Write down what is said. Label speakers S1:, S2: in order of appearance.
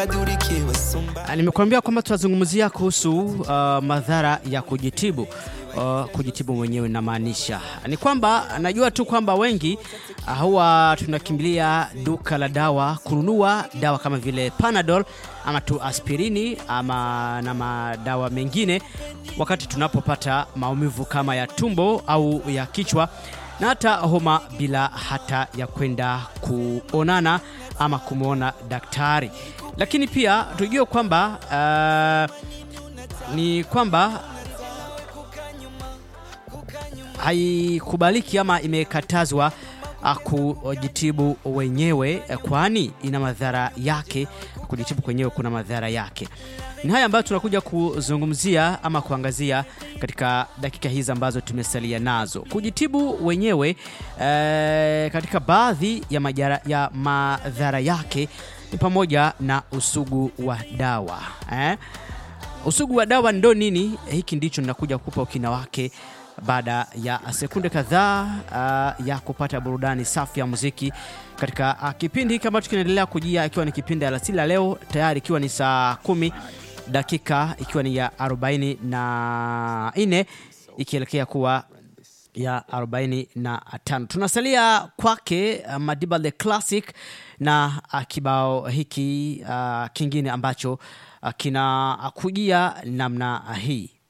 S1: Nimekuambia kwamba tunazungumzia kuhusu uh, madhara ya kujitibu. Uh, kujitibu mwenyewe inamaanisha ni kwamba najua tu kwamba wengi uh, huwa tunakimbilia duka la dawa kununua dawa kama vile Panadol ama tu aspirini ama na madawa mengine wakati tunapopata maumivu kama ya tumbo au ya kichwa na hata homa bila hata ya kwenda kuonana ama kumwona daktari. Lakini pia tujue kwamba uh, ni kwamba haikubaliki ama imekatazwa uh, kujitibu wenyewe, uh, kwani ina madhara yake. Kujitibu kwenyewe kuna madhara yake. Ni haya ambayo tunakuja kuzungumzia ama kuangazia katika dakika hizi ambazo tumesalia nazo. Kujitibu wenyewe eh, katika baadhi ya, majara, ya madhara yake ni pamoja na usugu wa dawa eh? Usugu wa dawa ndo nini? Hiki ndicho ninakuja kukupa ukina wake baada ya sekunde kadhaa uh, ya kupata burudani safi ya muziki katika uh, kipindi hiki ambacho kinaendelea kujia, ikiwa ni kipindi alasiri la leo tayari, ikiwa ni saa kumi dakika ikiwa ni ya 44 ikielekea kuwa ya 45. Tunasalia kwake uh, Madiba the Classic na uh, kibao hiki uh, kingine ambacho uh, kinakujia namna hii.